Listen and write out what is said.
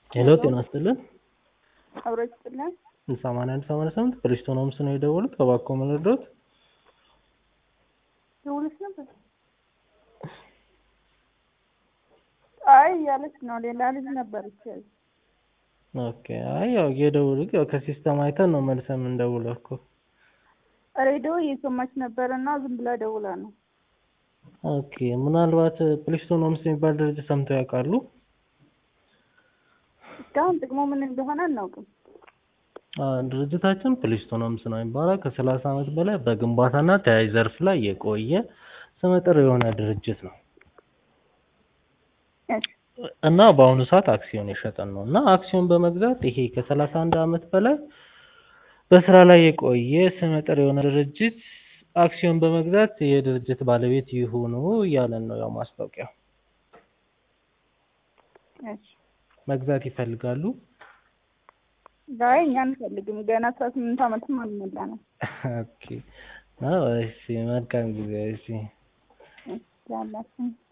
ሄሎ ጤና ይስጥልን። አብሮ ይስጥልን። ሰማንያ አንድ ሰማንያ ስምንት ፕሪስቶን ሆምስ ነው የደወሉት። እባክዎ ምን ልርዳዎት? ደውለሽ ነበር? አይ እያለች ነው። ሌላ ልጅ ነበረች። ኦኬ። አይ ያው የደወሉት ያው ከሲስተም አይተን ነው መልሰን የምንደውለው እኮ። ሬዲዮ እየሰማች ነበር እና ዝም ብላ ደውላ ነው። ኦኬ። ምናልባት ፕሪስቶን ሆምስ የሚባል ድርጅት ሰምተው ያውቃሉ? እስካሁን ጥቅሙ ምን እንደሆነ አናውቅም። ድርጅታችን ፕሊስቶን ሆምስ ነው የሚባለው። ከሰላሳ ዓመት በላይ በግንባታና ተያያዥ ዘርፍ ላይ የቆየ ስመጥር የሆነ ድርጅት ነው እና በአሁኑ ሰዓት አክሲዮን የሸጠን ነው እና አክሲዮን በመግዛት ይሄ ከሰላሳ አንድ ዓመት በላይ በስራ ላይ የቆየ ስመጥር የሆነ ድርጅት አክሲዮን በመግዛት የድርጅት ባለቤት ይሁኑ እያለን ነው። ያው ማስታወቂያው መግዛት ይፈልጋሉ? አይ እኛ አንፈልግም። ገና አስራ ስምንት ዓመትም አልሞላንም። ኦኬ። እሺ፣ መልካም ጊዜ። እሺ ያላችን